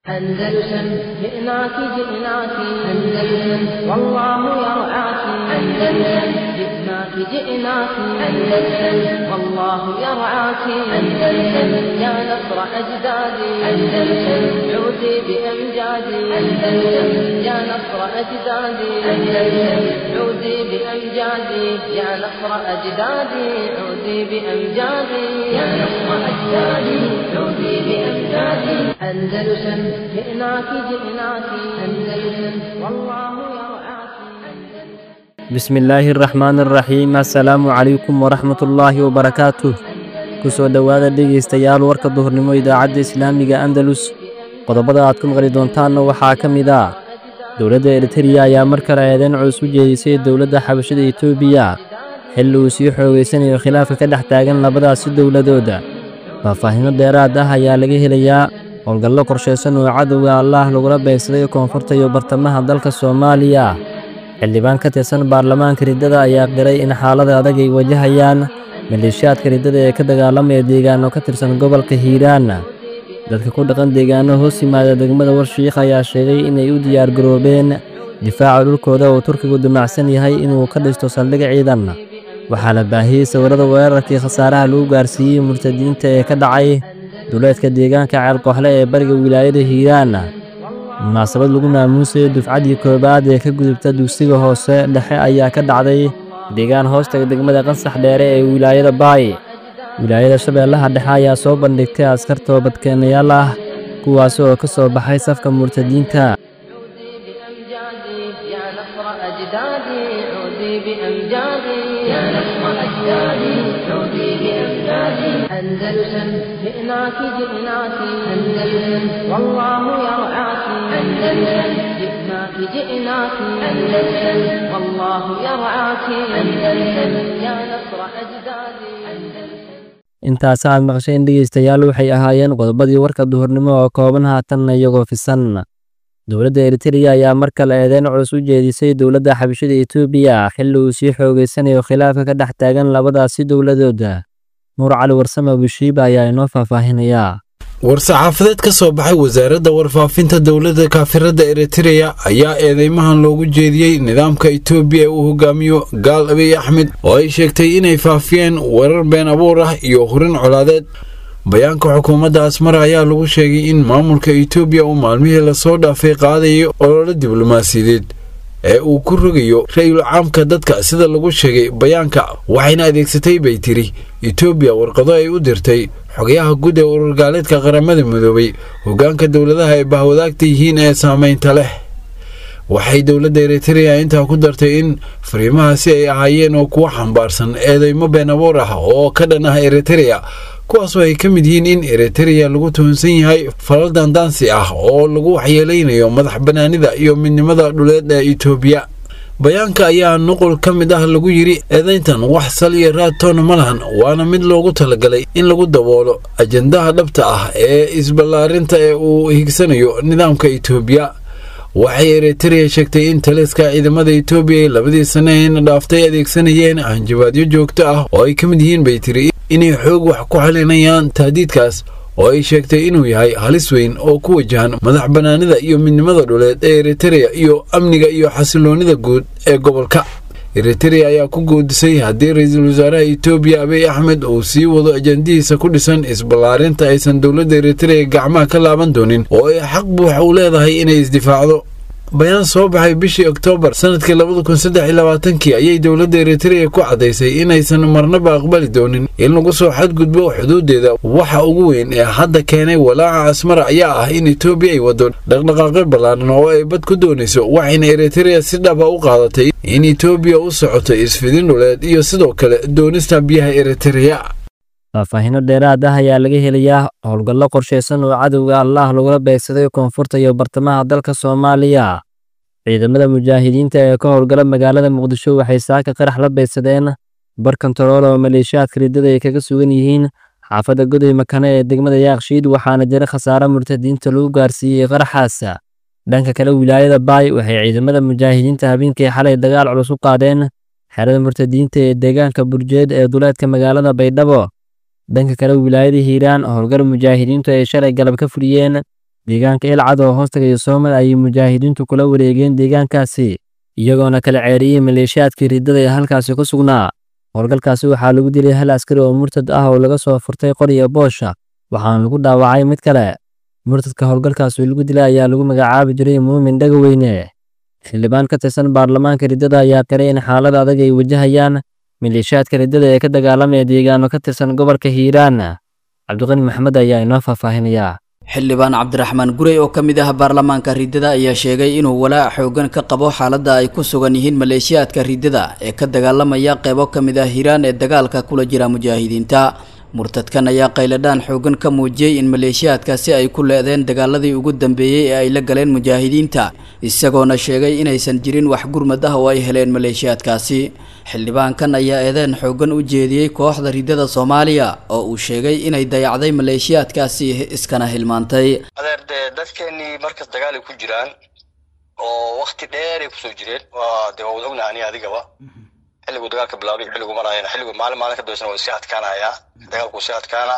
أندلسن جئناك جئناك أندلسن والله يرعاك أندلسن جئناك جئناك أندلسن والله يرعاك أندلسن يا نصر أجدادي أندلسن عودي بأمجادي أندلسن يا نصر أجدادي أندلسن عودي بأمجادي يا نصر أجدادي عودي بأمجادي يا نصر أجدادي عودي بأمجادي أندلسن جئناك جئناك أندلسن والله يرعاك bismi illaahi araxmaan araxiim assalaamu calaykum waraxmatullaahi wabarakaatuh ku soo dhowaada dhegaystayaal warka duhurnimo idaacadda islaamiga andalus qodobada aad ku maqli doontaanna waxaa ka mid ah dowladda eritereya ayaa mar kale eedeyn culus u jeedisay dowladda xabashada etoobiya xilli uu sii xoogaysanayo khilaafka ka dhex taagan labadaasi dowladooda faahfaahinno dheeraad ah ayaa laga helayaa howlgallo qorshaysan oo cadowga allaah lagula beegsaday koonfurta iyo bartamaha dalka soomaaliya xildhibaan ka tirsan baarlamaanka riddada ayaa qiray in xaalada adag ay wajahayaan maleeshiyaadka riddada ee ka dagaalamaya deegaano ka tirsan gobolka hiiraan dadka ku dhaqan deegaano hoos yimaada degmada warshiikh ayaa sheegay inay u diyaargaroobeen difaaca dhulkooda oo turkigu dumacsan yahay inuu ka dhisto saldhig ciidan waxaa la baahiyey sawirrada weerarkii khasaaraha lagu gaarsiiyey murtadiinta ee ka dhacay duleedka deegaanka ceelkooxle ee bariga wilaayada hiiraan munaasabad lagu maamuusayo dufcaddii koowaad ee ka gudubta dugsiga hoose dhexe ayaa ka dhacday deegaan hoostaga degmada qansax dheere ee wilaayada baay wilaayada shabeellaha dhexe ayaa soo bandhigtay askar toobadkeenayaal ah kuwaas oo ka soo baxay safka murtadiinta بأمجادي يا نصر أجدادي عودي بأمجادي يا نصر أجدادي عودي بأمجادي أندلسن جئناك جئناك أندلسن والله يرعاك أندلسن جئناك جئناك أندلسن والله يرعاك أندلسن يا نصر أجدادي أندلسن intaas aad maqasheen dhegaystayaal waxay ahaayeen qodobadii warka duhurnimo oo kooban haatanna iyagoo fisan dowladda eritereya ayaa mar kale eedeyn culus u jeedisay dowladda xabashada etoobiya xilli uu sii xoogaysanayo khilaafka ka dhex taagan labadaasi dowladooda nuur cali warsame bushiiba ayaa inoo faahfaahinayaa war-saxaafadeed ka soo baxay wasaaradda warfaafinta dowladda kaafirada eritereya ayaa eedeymahan loogu jeediyey nidaamka etoobiya ee uu hogaamiyo gaal abiy axmed oo ay sheegtay inay faafiyeen weerar been abuur ah iyo hurin colaadeed bayaanka xukuumadda asmara ayaa lagu sheegay in maamulka etoobiya uu maalmihii lasoo dhaafay qaadayo ololo diblomaasiyadeed ee uu ku rogayo ra-yul caamka dadka sida lagu sheegay bayaanka waxayna adeegsatay bay tiri etoobiya warqado ay u dirtay xogayaha guud ee ururgaaleedka qaramada midoobay hoggaanka dowladaha ay bahwadaagta yihiin ee saamaynta leh waxay dowladda eritereya intaa ku dartay in fariimahaasi ay ahaayeen oo kuwa xambaarsan eedeymo been abuur ah oo ka dhan ah eritereya kuwaasoo ay ka mid yihiin in eritereya lagu tuhunsan yahay falal daandaansi ah oo lagu waxyeelaynayo madax bannaanida iyo midnimada dhuleed ee etoobiya bayaanka ayaa nuqul ka mid ah lagu yidhi eedayntan wax sal iyo raad toona ma lahan waana mid loogu talagalay in lagu daboolo ajandaha dhabta ah ee isballaarinta ee uu higsanayo nidaamka etoobiya waxay eritereya sheegtay in taliska ciidamada etoobiya ay labadii sannaheena dhaaftay adeegsanayeen hanjabaadyo joogto ah oo ay ka mid yihiin bay tiri inay xoog wax ku xalinayaan tahdiidkaas oo ay sheegtay inuu yahay halis weyn oo ku wajahan madax bannaanida iyo midnimada dhuleed ee eritereya iyo amniga iyo xasiloonnida guud ee gobolka eritereya ayaa ku goodisay haddii ra-iisul wasaaraha etoobiya abiy axmed uu sii wado ajandihiisa ku dhisan isballaarinta aysan dowladda eritereya gacmaha ka laaban doonin oo ay xaq buuxa u leedahay inay isdifaacdo bayaan soo baxay bishii oktoobar sanadkii labada kun saddex iyo labaatankii ayay dowladda eritereya ku caddaysay inaysan marnaba aqbali doonin in lagu soo xadgudbo xuduudeeda waxa ugu weyn ee hadda keenay walaaca asmara ayaa ah in etoobiya ay waddo dhaqdhaqaaqyo ballaaran oo ay bad ku doonayso waxayna eritereya si dhaba u qaadatay in etoobiya u socoto isfidin dhuleed iyo sidoo kale doonista biyaha eritereya faahfaahinno dheeraad ah ayaa laga helayaa howlgallo qorshaysan oo cadowga allaah lagula beegsaday koonfurta iyo bartamaha dalka soomaaliya ciidamada mujaahidiinta ee ka howlgala magaalada muqdisho waxay saaka qarax la beegsadeen bar kontarool oo maleeshiyaadka riddada ay kaga sugan yihiin xaafadda goday makane ee degmada yaaqshiid waxaana jira khasaare murtadiinta lagu gaarsiiyey qaraxaas dhanka kale wilaayada baay waxay ciidamada mujaahidiinta habeenkii xalay dagaal culus u qaadeen xerada murtadiinta ee deegaanka burjeed ee duleedka magaalada baydhabo dhanka kale wilaayada hiiraan howlgal mujaahidiintu ay shalay galab ka fuliyeen deegaanka ilcad oo hoostagaya soomad ayay mujaahidiintu kula wareegeen deegaankaasi iyagoona kala ceeriyey maleeshiyaadkii riddada ee halkaasi ku sugnaa howlgalkaasi waxaa lagu dilay hal askari oo murtad ah oo laga soo furtay qoriya boosha waxaana lagu dhaawacay mid kale murtadka howlgalkaasi lagu dilay ayaa lagu magacaabi jiray muumin dhagaweyne xildhibaan ka tirsan baarlamaanka riddada ayaa qiray in xaalada adag ay wajahayaan maleeshiyaadka riddada ee ka dagaalamaya deegaano ka tirsan gobolka hiiraan cabdiqani maxamed ayaa inoo faahfaahinayaa xildhibaan cabdiraxmaan gurey oo ka mid ah baarlamaanka riddada ayaa sheegay inuu walaac xoogan ka qabo xaaladda ay ku sugan yihiin maleeshiyaadka riddada ee ka dagaalamaya qeybo ka mid ah hiiraan ee dagaalka kula jira mujaahidiinta murtadkan ayaa qayladhaan xoogan ka muujiyey in maleeshiyaadkaasi ay ku leedeen dagaaladii ugu dambeeyey ee ay la galeen mujaahidiinta isagoona sheegay inaysan jirin wax gurmad ah oo ay heleen maleeshiyaadkaasi xildhibaankan ayaa eedeen xoogan u jeediyey kooxda riddada soomaaliya oo uu sheegay inay dayacday maleeshiyaadkaasi iskana hilmaantay adeer dee dadkeenii markas dagaalay ku jiraan oo wakti dheeray kusoo jireen waa dee waa wada ognaha ani adigaba xilligu dagaalka bilaabay xilligu maraayana xilligu maalin maalin ka dambeysana waa sii adkaanayaa dagaalku sii adkaana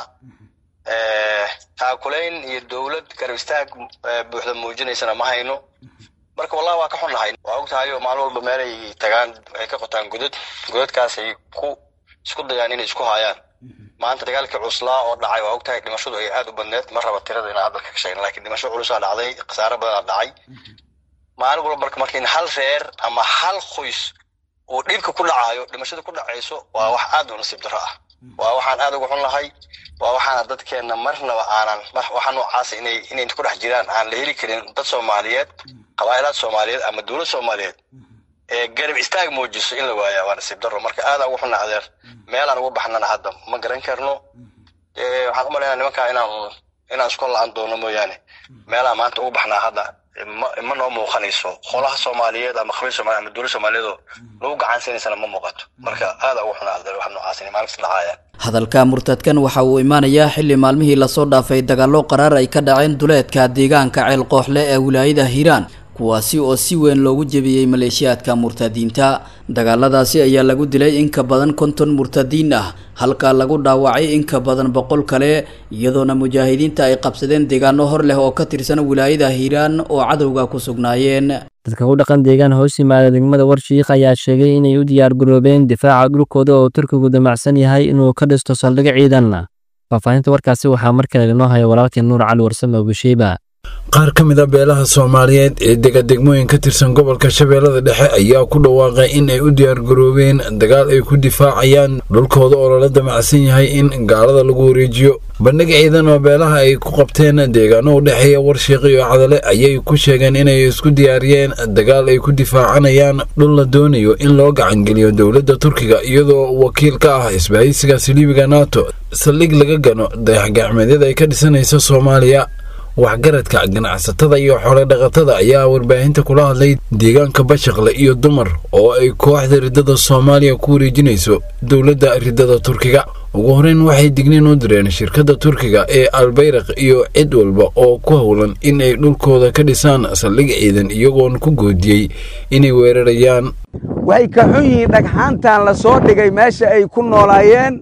taakulayn iyo dowlad garab istaag buuxda muujinaysana ma hayno marka wallahi waa ka xunnahay waa og tahay oo maalin walba meelay tagaan ay ka qotaan godad godadkaas ay ku isku dayaan inay isku haayaan maanta dagaalkii cuslaa oo dhacay waa og tahay dhimashadu ay aad u badneed ma raba tirada inaan hadalka ka sheegna lakin dhimasho culusaa dhacday khasaare badanaa dhacay maalin walba marka marka in hal reer ama hal qoys uu dhibka ku dhacaayo dhimashada ku dhacayso waa wax aad u nasiib darro ah waa waxaan aad uga xun lahay waa waxaana dadkeenna marnaba aanan waxa noocaasa inay inay ku dhex jiraan aan la heli karin dad soomaaliyeed qabaa'ilaad soomaaliyeed ama dowlad soomaaliyeed ee garab istaag muujiso in la waayaa waa nasiib darro marka aadaan uga xunna adeer meelaan uga baxnana hadda ma garan karno waxaan u malaynaa nimankaa inaan inaan isku la-an doono mooyaane meelaan maanta uga baxnaa hadda ma noo muuqanayso qolaha soomaaliyeed ama qabiil soomaliya ama dowlad soomaaliyeedoo lagu gacansiinaysana ma muuqato marka aada ugu xunaa adeer wax noocaas inay maalin kasta dhacayaan hadalka murtadkan waxa uu imaanayaa xilli maalmihii lasoo dhaafay dagaallo qaraar ay ka dhaceen duleedka deegaanka ceel qooxle ee wilaayada hiiraan kuwaasi oo si weyn loogu jebiyey maleeshiyaadka murtadiinta dagaaladaasi ayaa lagu dilay in ka badan konton murtadiin ah halka lagu dhaawacay in ka badan boqol kale iyadoona mujaahidiinta ay qabsadeen deegaano hor leh oo ka tirsan wilaayada hiiraan oo cadowga ku sugnaayeen dadka ku dhaqan deegaan hoos yimaada degmada warshiikh ayaa sheegay inay u diyaargaroobeen difaaca dhulkooda oo turkigu damacsan yahay inuu ka dhisto saldhig ciidan faahfaahinta warkaasi waxaa mar kale inoo haya walaalkii nuur cali warsame obusheeba qaar ka mid a beelaha soomaaliyeed ee dega degmooyin ka tirsan gobolka shabeellada dhexe ayaa ku dhawaaqay in ay u diyaargaroobeen dagaal ay ku difaacayaan dhulkooda oo lala damacsan yahay in gaalada lagu wareejiyo bandhig ciidan oo beelaha ay ku qabteen deegaano u dhexeeya warshiiq iyo cadale ayay ku sheegeen inay isku diyaariyeen dagaal ay ku difaacanayaan dhul la doonayo in loo gacangeliyo dowladda turkiga iyadoo wakiil ka ah isbahaysiga siliibiga nato saldhig laga gano dayaxgacmeedyada ay ka dhisanaysa soomaaliya waxgaradka ganacsatada iyo xoole dhaqatada ayaa warbaahinta kula hadlay deegaanka bashaqle iyo dumar oo ay kooxda riddada soomaaliya ku wareejinayso dowladda riddada turkiga ugu horeyn waxay digniin u direen shirkadda turkiga ee albayraq iyo cid walba oo ku howlan in ay dhulkooda ka dhisaan saldhig ciidan iyagoon ku goodiyey inay weerarayaan waxay ka xun yihiin dhagxaantan la soo dhigay meesha ay ku noolaayeen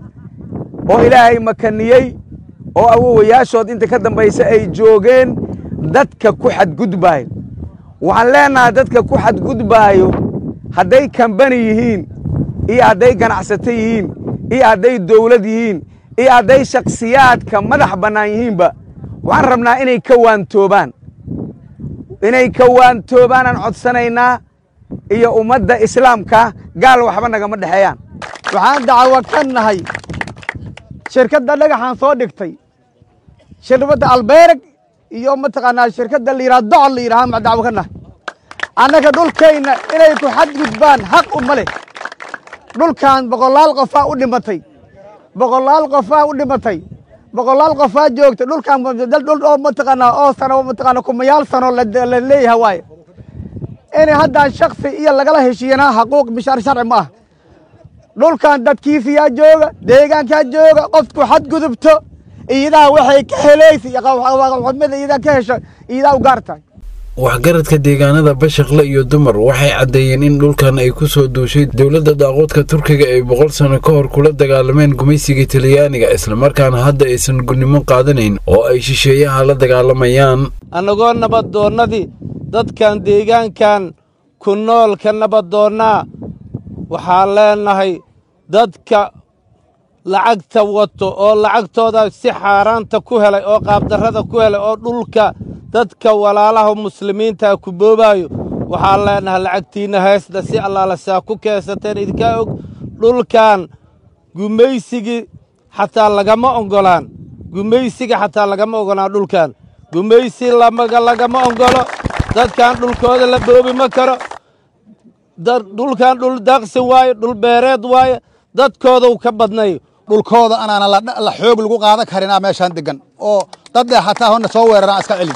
oo ilaahay makaniyey oo awowayaashood inta ka dambaysa ay joogeen dadka ku xadgudbaayo waxaan leennahay dadka ku xadgudbaayo hadday kambani yihiin iyo hadday ganacsato yihiin iyo hadday dawlad yihiin iyo hadday shakhsiyaadka madax bannaan yihiinba waxaan rabnaa inay ka waantoobaan inay ka waantoobaanaan codsanaynaa iyo ummadda islaamka gaal waxba nagama dhexeeyaan waxaan dacwo ka nahay shirkadda dhagaxaan soo dhigtay shirkadda albeereg iyo mataqaanaa shirkadda la yidhaha docol la yidhaha ma dacwo ka nahay annaga dhulkayna inay ku xadgudbaan xaq uma leh dhulkan boqolaal qofaa u dhimatay boqolaal qofaa u dhimatay boqolaal qofaa joogta dhulkan dhul oo mataqaanaa oo sano mataqaana kumayaal sano la leeyahay waaye inay haddaan shaksi iyo lagala heshiiyana xaquuq bishaar sharci ma ah dhulkan dadkiisiyaa jooga deegaankaa jooga qofku xadgudubto iidaha waxay ka helaysa iyo xumida iidaa ka hesho iidaa u gaar tahay waxgaradka deegaanada bashaqle iyo dumar waxay caddeeyeen in dhulkan ay ku soo duushay dowladda daaqoodka turkiga ay boqol sano ka hor kula dagaalameen gumaysiga talyaaniga islamarkaana hadda aysan gudnimo qaadanayn oo ay shisheeyaha la dagaalamayaan annagoo nabaddoonnadii dadkan deegaankan ku nool ka nabaddoonnaa waxaan leennahay dadka lacagta wato oo lacagtooda si xaaraanta ku helay oo qaabdarrada ku helay oo dhulka dadka walaalaha muslimiintaa ku boobaayo waxaan leennahay lacagtiinna heesda si allaala saa ku keensateen idinkaa og dhulkan gumaysigii xataa lagama oggolaan gumaysiga xataa lagama oggolaan dhulkan gumaysi lamaga lagama oggolo dadkan dhulkooda la boobi ma karo dhulkan dhul daaqsi waaye dhul beereed waaye dadkoodau ka badnay dhulkooda anaana la xoog lagu qaadan karinaa meeshaan degan oo dad dheh hataa hona soo weeraraan iska celin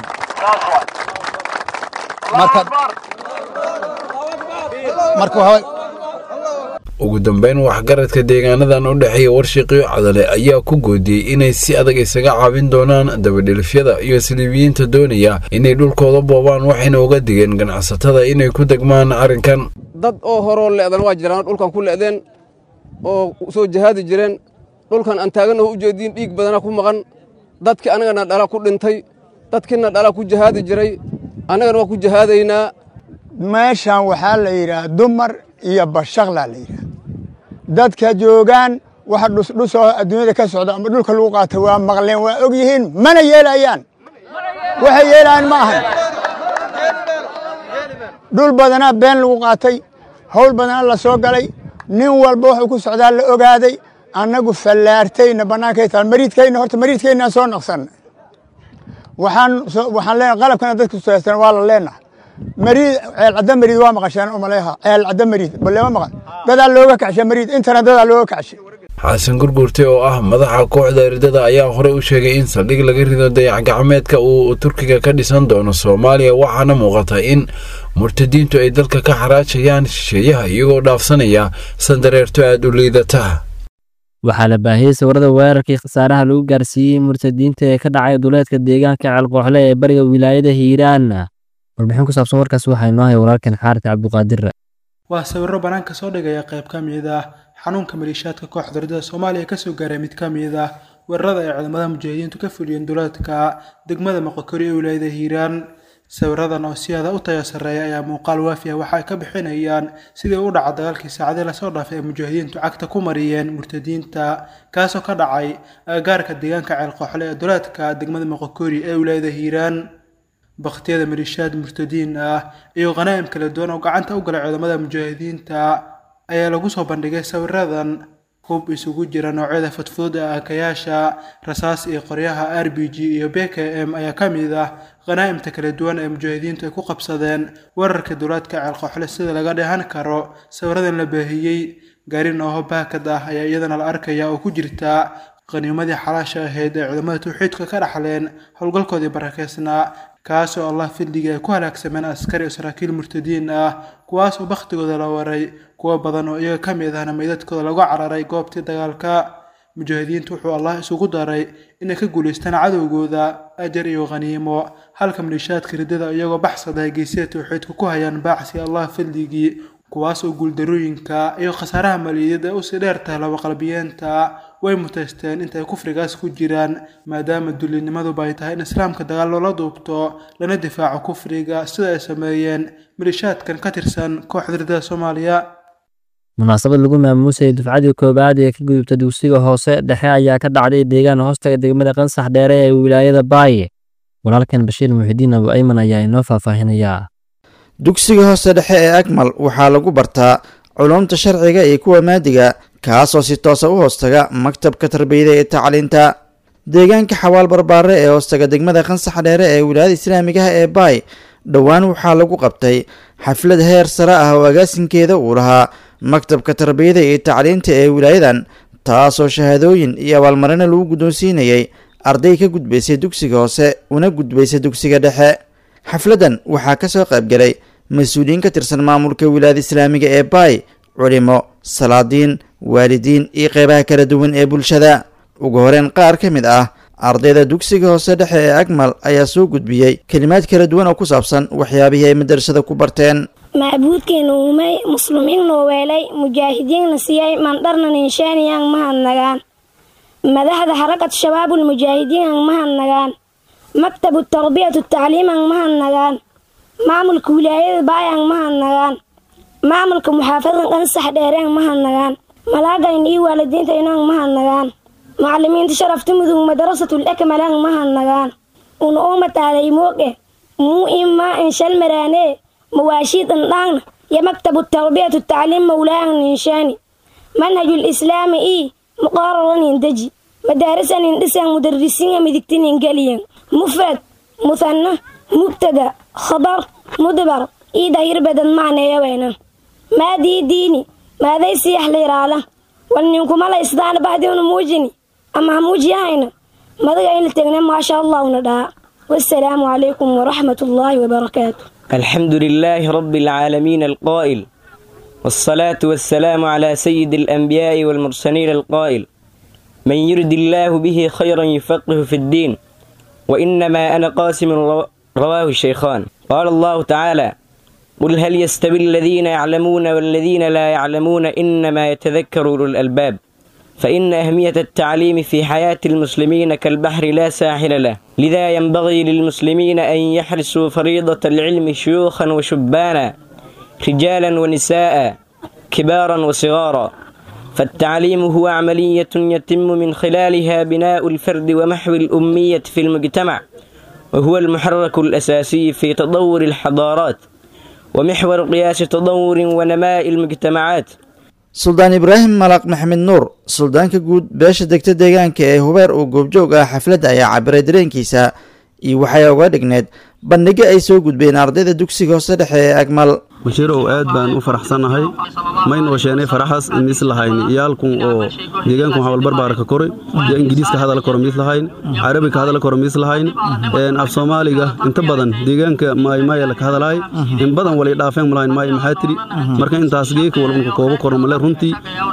ugu dambeyn waxgaradka deegaanadan u dhexeeya warshiqiyo cadale ayaa ku goodiyey inay si adag isaga caabin doonaan dabadhilifyada iyo siliibiyiinta doonaya inay dhulkooda boobaan waxayna uga digeen ganacsatada inay ku degmaan arrinkan dad oo horoo le'dan waa jiraan dhulkan ku le'deen oo soo jahaadi jireen dhulkan aan taagannaho u jeediin dhiig badana ku maqan dadkii annagana dhala ku dhintay dadkiina dhala ku jahaadi jiray annagana waa ku jahaadaynaa meeshan waxaa la yidhaah dumar iyo bashaqlaa la yidhaah dadka joogaan waxa dhusdhusoo adduunyada ka socda ama dhulka lagu qaata waa maqleen waa og yihiin mana yeelayaan waxay yeelayaan ma ahan dhul badanaa been lagu qaatay hawl badanaa la soo galay nin walba wuxuu ku socdaa la ogaaday annagu fallaartayna bannaankay taal mariidkayna horta mariidkaynaan soo naqsanna waxaan waxaan leenahay qalabkana dadka suaysan waa la leenahay mariid ceel cadda mariid waa maqasheen umaleeha ceel cadda mariid balema maqan dadaa looga kacshay mariid intana dadaa looga kacshay xasan gurgurte oo ah madaxa kooxda eridada ayaa horey u sheegay in saldhig laga rido dayax-gacmeedka uu turkiga ka dhisan doono soomaaliya waxaana muuqata in murtadiintu ay dalka ka xaraajayaan shisheeyaha iyagoo dhaafsanaya sandareerto aad u liidata waxaa la baahiyey sawirada weerarkii khasaaraha lagu gaarsiiyey murtadiinta ee ka dhacay duleedka deegaanka ceelqooxle ee bariga wilaayada hiiraan warbixin ku saabsan warkaas waxaa inoo haya walaalkan xaarid cabdiqaadir waa sawiro bannaanka soo dhigaya qayb ka mid ah xanuunka maliishaadka kooxda ridada soomaaliya kasoo gaaray mid ka mid ah weerarada ay ciidamada mujaahidiintu ka fuliyeen duleedka degmada moqokori ee wilaayada hiiraan sawiradan oo si aada u tayo sarreeya ayaa muuqaal waafi ah waxa ay ka bixinayaan sidii u dhaca dagaalkii saacadii lasoo dhaafay ee mujaahidiintu cagta ku mariyeen murtadiinta kaasoo ka dhacay agagaarka deegaanka ceelqooxle ee duleedka degmada moqokori ee wilaayada hiiraan bakhtiyada maliishaad murtadiin ah iyo khanaa'im kala duwan oo gacanta u galay ciidamada mujaahidiinta ayaa lagu soo bandhigay sawiradan hub isugu jira noocyada fudfudud ee aakayaasha rasaas iyo qoryaha r b g iyo b k m ayaa ka mid ah khanaa'imta kala duwan ee mujaahidiintu ay ku qabsadeen weerarka duulaadka ceelqooxle sida laga dheehan karo sawiradan la baahiyey gaari nooho baakad ah ayaa iyadana la arkaya oo ku jirta qaniimadii xalaasha ahayd ee ciidamada tawxiidka ka dhaxleen howlgalkoodii barakeysnaa kaasoo allah fidligii ay ku halaagsameen askari oo saraakiil murtadiin ah kuwaas oo bakhtigooda la waray kuwo badan oo iyaga ka mid ahna meydadkooda lagu cararay goobtii dagaalka mujaahidiintu wuxuu allah isugu daray inay ka guulaystaan cadowgooda ajar iyo khaniimo halka maliishaadka riddada iyagoo baxsada ay geysida tawxiidka ku hayaan baacsi allah fidligii kuwaas oo guuldarooyinka iyo khasaaraha maliyadeed ee usii dheer tahay labaqalbiyeenta way mutaysteen inta ay kufrigaas ku jiraan maadaama dullinimaduba ay tahay in islaamka dagaal loola duubto lana difaaco kufriga sida ay sameeyeen maliishaadkan ka tirsan kooxda riddada soomaaliya munaasabad lagu maamuusayay dufcadii koowaad ee ka gudubta dugsiga hoose dhexe ayaa ka dhacday deegaan hoostaga degmada qansax dheere ee wilaayada baaye walaalkan bashiir muxidiin abu ayman ayaa inoo faahfaahinayaa dugsiga hoose dhexe ee akmal waxaa lagu bartaa culumta sharciga iyo kuwa maadiga kaasoo si toosa u hoostaga maktabka tarbiyada ee tacliinta deegaanka xawaal barbaare ee hoostaga degmada qansax dheere ee wilaayada islaamigaha ee baay dhowaan waxaa lagu qabtay xaflad heer sare ah oo agaasinkeeda uu lahaa maktabka tarbiyada iyo tacliinta ee wilaayadan taasoo shahaadooyin iyo abaalmarino lagu guddoonsiinayay arday ka gudbaysay dugsiga hoose una gudbaysay dugsiga dhexe xafladdan waxaa ka soo qaybgalay mas-uuliyiin ka tirsan maamulka wilaayada islaamiga ee baay culimo salaadiin waalidiin iyo qeybaha kala duwan ee bulshada ugu horeyn qaar ka mid ah ardayda dugsiga hoose dhexe ee agmal ayaa soo gudbiyey kelimaad kala duwan oo ku saabsan waxyaabihii ay madrasada ku barteen macbuudkeena uumay muslimiinnoo weelay mujaahidiinna siyay mandharna ninshaaniyaan mahadnagaan madaxda xarakad shabaabul mujaahidiinaan mahadnagaan maktabu tarbiyatu tacliimaan mahadnagaan maamulka wilaayada baayaan mahadnagaan maamulka muxaafadan qansax dheereen mahadnagaan malaagayn iyo waalidiinta inaan mahadnagaan macallimiinta sharafta mudug madarasatul akmalaan mahadnagaan una uuma taalay mooge muu imaa inshal maraanee mawaashiid indhaangna yo maktabu tarbiyatu tacliim mawlaahan ninshaani manhajul islaami ii muqaararan deji madaarisan indhisaan mudarisiinga midigtinin geliyan mufrad muhanna mubtada khabar mudbar ii dahir badan macneeyaweyna maadii diini maaday siyax liiraala wal ninkumala isdaana bahdiuna muujini ama ha muujiyahayna madaga in la tegna maasha allahuna dhaha wasalaamu calaykum waraxmat ullaahi wabarakaatu الحمد لله رب العالمين القائل والصلاة والسلام على سيد الأنبياء والمرسلين القائل من يرد الله به خيرا يفقه في الدين وإنما أنا قاسم رواه الشيخان قال الله تعالى قل هل يستوي الذين يعلمون والذين لا يعلمون إنما يتذكر أولو الألباب فإن أهمية التعليم في حياة المسلمين كالبحر لا ساحل له لذا ينبغي للمسلمين أن يحرسوا فريضة العلم شيوخا وشبانا رجالا ونساء كبارا وصغارا فالتعليم هو عملية يتم من خلالها بناء الفرد ومحو الأمية في المجتمع وهو المحرك الأساسي في تطور الحضارات ومحور قياس تطور ونماء المجتمعات suldaan ibraahim malaq maxamed nuur suldaanka guud beesha degta deegaanka ee hubeer uu goobjoog ah xafladda ayaa cabiray dareenkiisa iyo waxay uga dhigneed bandhigo ay soo gudbeen ardayda dugsiga hoose dhexe ee agmal bashiirow aad baan u faraxsannahay maynoo sheenay faraxaas mis lahayn iyaalkun oo deegaanku hawlbarbaarka koray iyo ingiriiska hadala koro mis lahayn carabiga hadala koro mis lahayn af soomaaliga inta badan deegaanka maaymaaya laka hadalaay in badan walay dhaafeen malahayn maay maxaa tiri marka intaas geeka walbanka koobo koro male runtii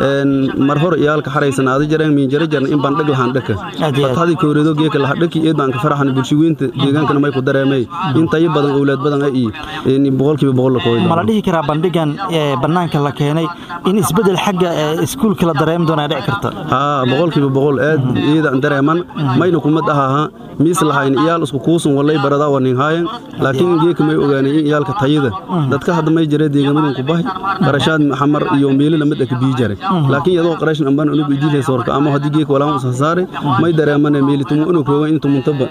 mar hor iyaalka xaraysan aada jareen miinjara jarna in baan dhag lahaan dhaka fatadii kowreedo geeka laha dhaki eed baan ka faraxan bulshiweynta deegaankana may ku dareemay intayo badan owlaad badan ay iyo boqolkiiba boqol la kooyda ma la dhihi karaa bandhigan ee bannaanka la keenay in isbeddel xagga iskuulka la dareemi doonaa dhici karta haa boqolkiiba boqol aad iidan dareeman mayna kumad ahaha miis lahayn iyaal isku kuusun walay baradaa wanin haayan laakiin geeka may ogaanay in iyaalka tayada dadka hadda may jare deegaamadan ku bahay qarashaad xamar iyo meeli lamid aka bii jare laakiin iyadoo qarashin ambaan unugu idiilaysa warka ama haddii geeka walaama usasaare may dareemane meeli tumu unu koogan in tumuntaba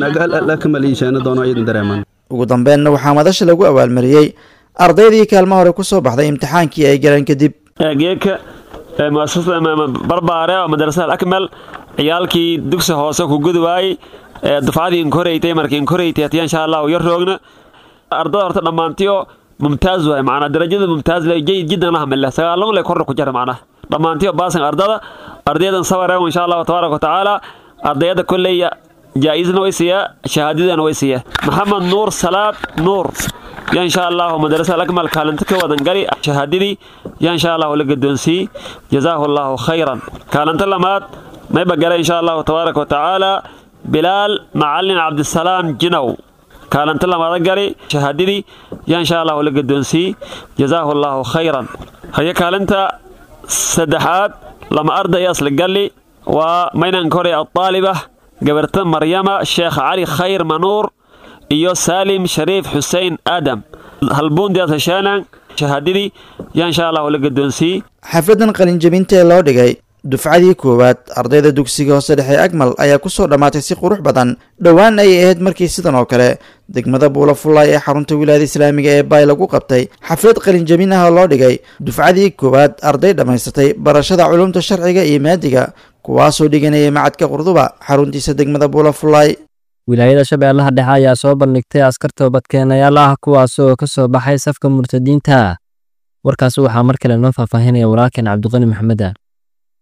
akamal iisheena doono iidan dareeman ugu dambeenna waxaa madasha lagu abaalmariyey ardaydii kaalmo hore ku soo baxday imtixaankii ay galeen kadib geeka muasasada barbaare oo madrasada akmal ciyaalkii dugsi hoose ku gudi waayey dufcadii inkoreytay markii inkoreytay hatiya insha allah yar roogna ardada horta dhammaantiyo mumtaaz waay macnaa darajada mumtaaz le jayid jiddan la hamile sagaalon le korna ku jara macnaa dhammaantiyo baasan ardada ardaydan sabareego insha allahu tabaaraka wa tacaala ardayada kolleya jaa-isna way siiyaa shahaadadana way siiyaa maxamed nuur salaad nuur ya insha allahu madrasada akmal kaalinta ka wadan gali shahaadadii ya insha allahu la gadoonsiyey jazaahu allahu khayran kaalinta lamaad mayba gala insha allahu tabaaraka wa tacaala bilaal macalin cabdisalaam jinow kaalinta lamaada gali shahaadadii ya insha allahu la gadoonsiyey jazaahu allahu khayran haya kaalinta saddexaad lama ardaya isla gali waa maynan kore adaaliba gabarta maryama sheekh cali khayr manuur iyo saalim shariif xuseen aadam halbuundiyaad hesheenan shahaadadii yaa insha allahu la gadoonsiyey xafladdan qalinjabinta ee loo dhigay dufcadii koowaad ardayda dugsiga hoose dhexe agmal ayaa ku soo dhammaatay si qurux badan dhowaan ayay ahayd markii sidan oo kale degmada buulafullaay ee xarunta wilaayada islaamiga ee baay lagu qabtay xaflad qalinjabin ah oo loo dhigay dufcadii koowaad arday dhammaysatay barashada culumta sharciga iyo maadiga kuwaasoo dhiganayay macadka qurduba xaruntiisa degmada buulafullaay wilaayada shabeellaha dhexe ayaa soo bandhigtay askar toobadkeenayaal ah kuwaasoo ka soo baxay safka murtadiinta warkaasi waxaa mar kale noo faahfaahinaya walaalkeen cabdiqani maxameda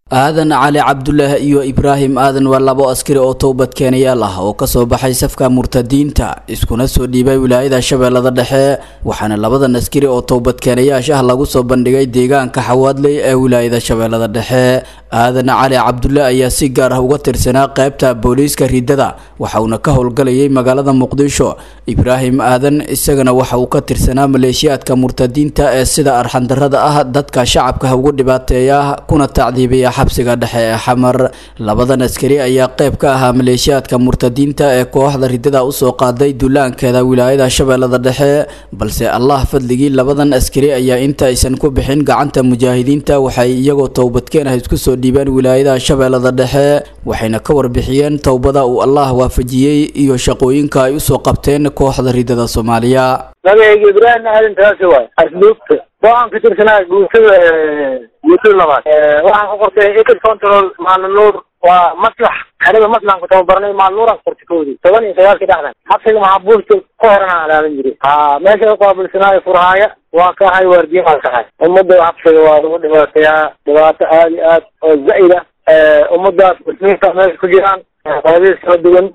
aadan cali cabdulaah iyo ibraahim aadan waa labo askari oo towbadkeenayaal ah oo kasoo baxay safka murtadiinta iskuna soo dhiibay wilaayada shabeellada dhexe waxaana labadan askari oo towbadkeenayaasha ah lagu soo bandhigay deegaanka xawaadley ee wilaayada shabeellada dhexe aadan cali cabdulle ayaa si gaar ah uga tirsanaa qaybta booliiska riddada waxa uuna ka howlgalayay magaalada muqdisho ibraahim aadan isagana waxa uu ka tirsanaa maleeshiyaadka murtadiinta ee sida arxandarrada ah dadka shacabka ugu dhibaateeya kuna tacdiibiya xabsiga dhexe ee xamar labadan askari ayaa qayb ka ahaa maleeshiyaadka murtadiinta ee kooxda riddada usoo qaaday dullaankeeda wilaayada shabeellada dhexe balse allah fadligii labadan askari ayaa inta aysan ku bixin gacanta mujaahidiinta waxay iyagoo towbadkeen ah isku soo dhiibeen wilaayada shabeellada dhexe waxayna ka warbixiyeen towbada uu allah waafajiyey iyo shaqooyinka ay usoo qabteen kooxda riddada soomaaliya magacayga ibraahim aadan taasi waay asluubta waxaan ka tirsanaa guutada guutada labaad waxaan ku qortay ecid control maalin nuur waa maslax xerada maslaxan ku tababarnay maalin nuuraan qortay koodii toban iyo sagaalkii dhexdan xabsiga maxaabuusta ku horan aan ilaalin jiray ha meesha u qaabilsanaayo furhaaya waa ka ahay waardiye waan ka ahay ummadda xabsiga waa lagu dhibaateeyaa dhibaato aad iyo aad oo zaid ah ummadaas muslimiinta meesha ku jiraan qodobadiis kala duwan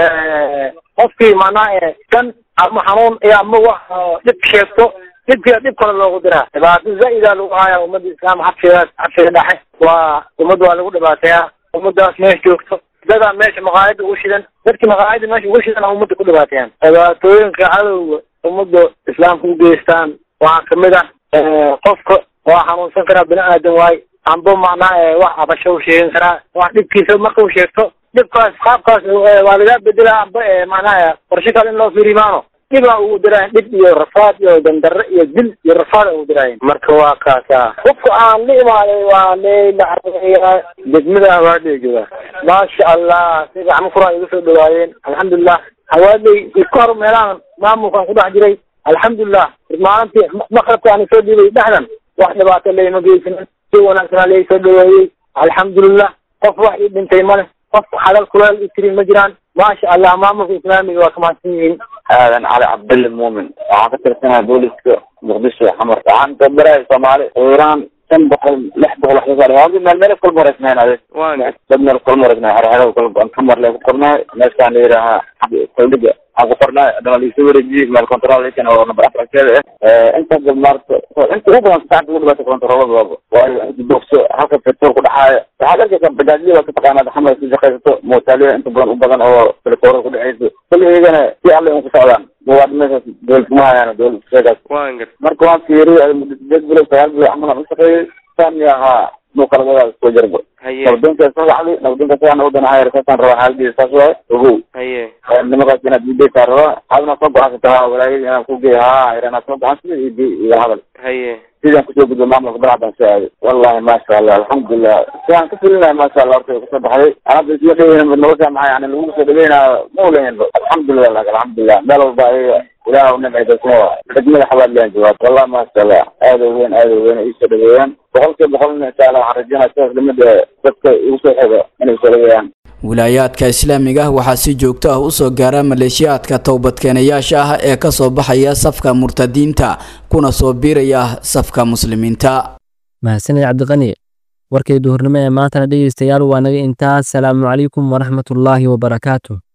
qofkii macnaha kan ama xanuun iyo ama wax dhib sheegto dhibkiia dhib kale loogu diraa dhibaato zaa-ida lagu hayaa ummadda islaam xabsigaas xabsiga dhexe waa ummad waa lagu dhibaateeyaa ummadaas meesha joogto dadaa meesha maqaayada ugu shidan dadkii maqaayada meesha ugu shidan ummadda ku dhibaateeyaan dhibaatooyinka cadowga ummadda islaamka u geystaan waxaa kamid ah qofka waa xanuunsan karaa bini aadan waay amba macnaha wax abasho u sheegan karaa wax dhibkiisa marka u sheegto dhibkaas qaabkaas waa lagaa bedela amba macnaha qorshe kale in loo fiirimaano dhibaa ugu diraayen dhib iyo rafaad iyo dandarre iyo dil iyo rafaada ugu diraayen marka waa kaasa qofka aan la imaaday waa leylaa degmada hawaadley jooga maasha allah si gacmo kuraa iga soo dhawaayeen alxamdulilah hawaadley iska hor meelahan maamulkaan ku dhex jiray alxamdulilah maalintii maqrabka aan soo dhiibay dhexdan wax dhibaato layma geysanin si wanaagsanaa lai soo dhaweeyey alxamdulilah qof wax ii dhintay male qof hadal kuleel i tirin ma jiraan maasha allah maamulka islaamiga waa ka mahadsan yihiin aadan cali cabdille muumin waxaan ka tirsanahay booliska muqdisho xamar waxaan tababarahay soomaali iiraan shan boqol lix boqol wax kasoo hadi meel meel kala mareysnayn ade dad meel kala mareysnay xerxero kala kamar le ku qornay meeshaan la yidhaahaa koldhiga aan ku qornay adana laisoo wareejiyey meel control lakin oo number afarkeeda ah inta maarta inta ugu badan saacada ugu dhibaata controlada waayo inta boogso halka petrol ku dhaxaaya waxaad arkaysaa bajaajyada waa ka taqaanaa xamar ku shaqaysato mootaaliya inta badan u badan oo telefoorada ku dhexayso kulli iyagana si alle un ku socdaan waa meeshaas dowlad kuma hayaan dowlad sheegaas marka waan fiiriyay muddo sideed bilood sagaal bilood camal aan u shaqeeyey saan ahaa muuqaladadaas soo jarbo nabadonkaas soo wacday nabadonkaas waxaan u danahay saasaan rabaa xaaladiisa saas waaye ogow nimakaas inaad diidaysaa rabaa adna soo go-aansata ha walaayadii inaan ku geey ha inaad soo go-aansada iyo iyo hadal sidaan kusoo gudbo maamulka balaxdan soo aaday wallahi maasha allah alxamdulilah sidaan ka filinahay maasha allah horta kasoo baxday anada isla dhaweyna nolosha maxaa yani lagu soo dhaweynaa ma ulayanba alxamdulilah lak alxamdulilah meel walba ayaga ilaah nimcaydaysma degmada xabaadliyan jawaab wallahi maasha allah aada u weyn aada u weyn iisoo dhaweeyaan boqol kiiba boqolna insha allah waxaan rajeynaya sidaas lamida dadka igu soo xiga inay soo dhaweeyaan wilaayaadka islaamiga ah waxaa si joogto ah usoo gaara maleeshiyaadka towbadkeenayaasha ah ee kasoo baxaya safka murtadiinta kuna soo biiraya safka muslimiinta mahadsaned cabdiqani warkay duhurnimo ee maantana dhegeystayaal waa naga intaas salaamu calaykum waraxmatullaahi wabarakaatu